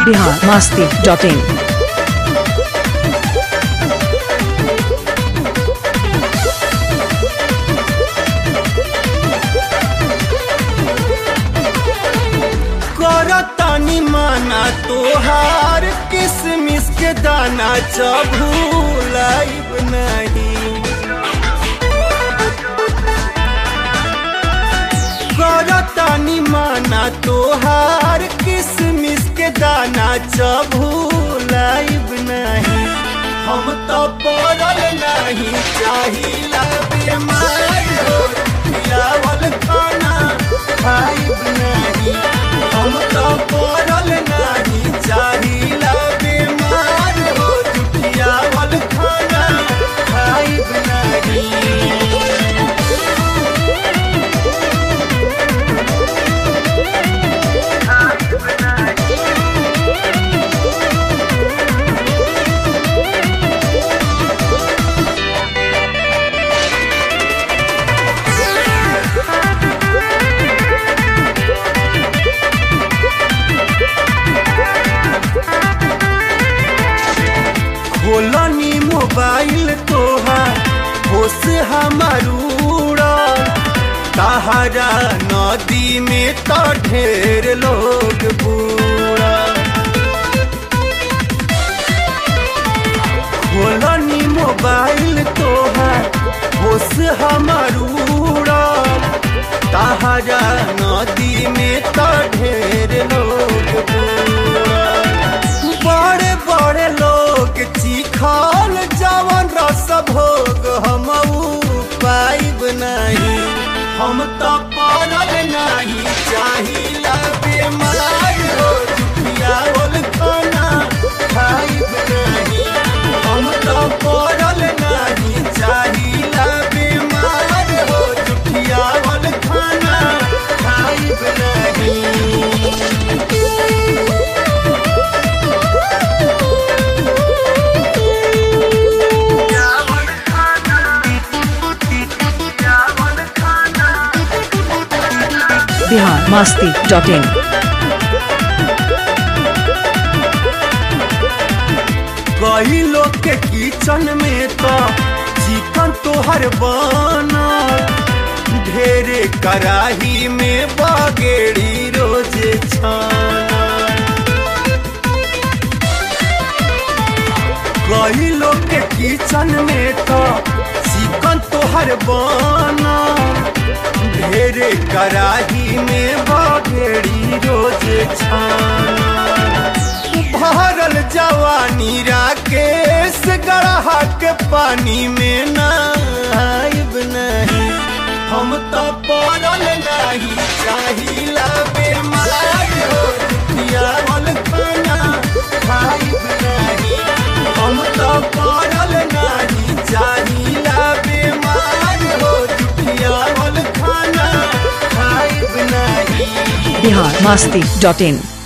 Bihar Masti dot in करतानी माना तोहार किसमिस के दाना चबूलाइब नहीं करतानी माना तोहार किसमिस के दाना चबूलाइब नहीं हम तो पड़ल नहीं चाहिला बीमार हो खिलावल खाना खाइब नहीं हम तो पड़ल नहीं चाहिला बीमार हो जुटियावल खाना खाइब नहीं खोलनी मोबाइल तोहार होश हमारूड़ा तहरा नदी में तो ढेर लोग बूढ़ा खोलनी मोबाइल तोहार होश हमारूड़ा तहरा नदी में तो ढेर लोग बूढ़ा बड़े बड़े लोग चिखल जवन रस भोग हम पाइब नहीं हम तो पड़ल नहीं चाहिला बेमार हो जुटियावल खाना खाइब नहीं हम तो पड़ल नहीं चाहिला बेमार हो जुटियावल खाना खाइब नहीं बिहार मास्ती डॉट इन कई लोग के किचन में तो चिकन तोहर बनल ढेरे कराही में बगेड़ी रोजे छानल कई लोग के किचन में तो चिकन तोहर बनल ढेरे कराही में बगेड़ी रोजे छानल भरल जवानी राकेश गढ़ा के पानी में नाइब नहीं हम तो पड़ल नहीं चाहिला बेमार हो जुटियावल खाना खाइब नहीं हम तो पड़ल नहीं चाहिला बेमार हो जुटियावल खाना खाइब नहीं बिहार मास्ती डॉट इन